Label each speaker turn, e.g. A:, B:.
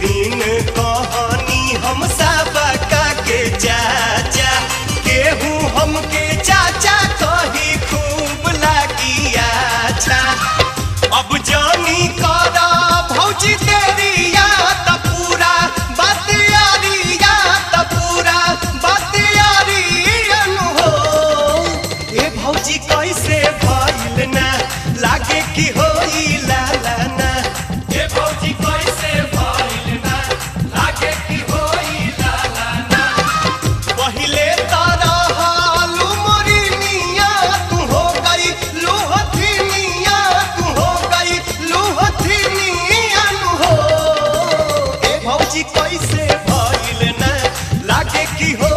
A: दिन कहानी हम सबका के चाचा केहू हमके चाचा कही खूब लागी अच्छा अब जानी करा भौजी तेरिया त पूरा बात यारिया त पूरा बात यारियन हो ए भौजी कैसे भइल ना लागे कि होई लाला ना ए भौजी कैसे भइल ना लागे कि होई लाला ना पहिले तारा हालू मोरी मिया तू हो गई लूहथी मिया तू हो गई लूहथी मिया नु हो ए भौजी कैसे भइल ना लागे कि हो